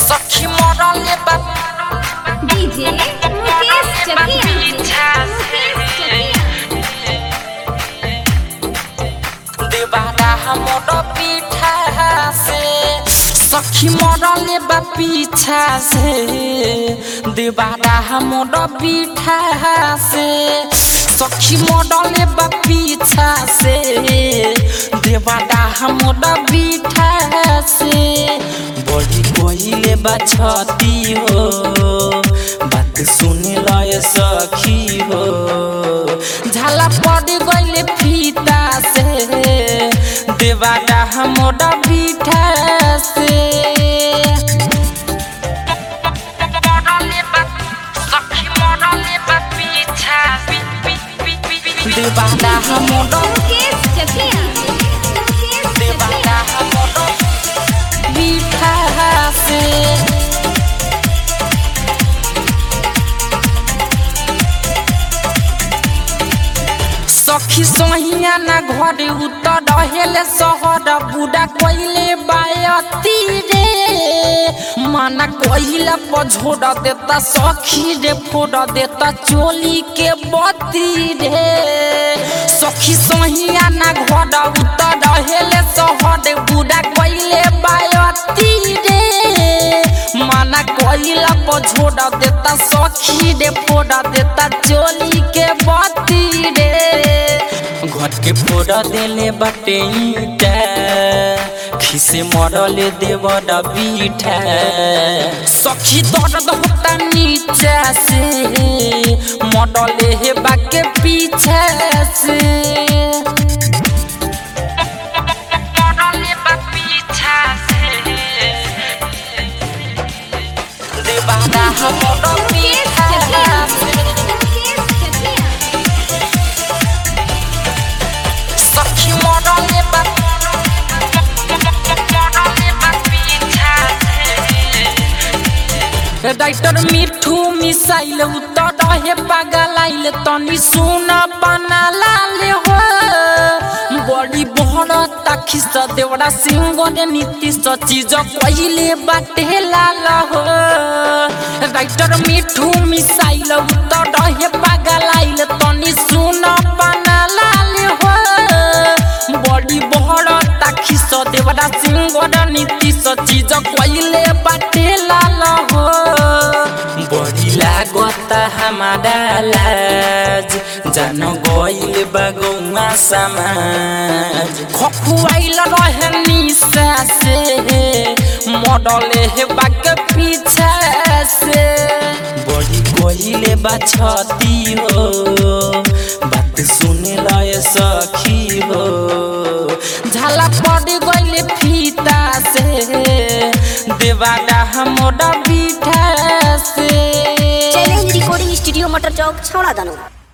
सखी मरले बा डीजे मुकेश चकिया मुकेश चकिया देवारा हमर पीठा से सखी मरले बा पीछा से देवारा हमर पीठा से सखी मरले बा पीछा से देवारा हमर पीठा से बड़ी कोइले बा छती हो बात सुने लय सखी हो झाला पड़ गइले फीता से देवारा हमोरा बीठा से देवारा हमोरा मुकेश चकिया मुकेश देवारा हमोरा बीठा से सखी सोहिया ना घरे उतर रहेले शहर बुढ़ा कोइले बायती रे माना कोइला पझोड़ देता सखी रे फोड़ देता चोली के बत्ती रे सखी सोहिया ना घर उतर रहेले शहर बुढ़ा कोइले बायती रे माना कोइला पझोड़ देता सखी रे फोड़ देता चोली के बत्ती रे घर के फोड़ देले बटे ईटा खिसे मरले देवर बीठा सखी दर्द होता नीचा से मरले हे बाके पीछे से मरले बा पीछा से देवारा हमर पीछा से मुकेश चकिया सखी मरले बा मरले बा पीछा से राइटर मिठू मिसाइल उतर रहे पागलाइल तनी सुन बना लाले हो बड़ी बड़ ताखी स देवरा सिंह रे नीति स चीज कहिले बाटे लाल हो राइटर मिठू मिसाइल उतर रहे पागलाइल तनी सुन बना लाले हो बड़ी बड़ ताखी स देवरा सिंह रे नीति स चीज कहिले बाटे लाल हो बड़ी लागत हमारा लाज जान गइल बगौआ समाज खखुआइल रहे निशा से मडले हे बाग पीछा से बड़ी गइले बा छती हो बात सुने लय सखी हो झाला पड़ गइले फीता से देवारा हमोरा बीठा से चैलेंज रिकॉर्डिंग स्टूडियो मटर चौक छौड़ा दानो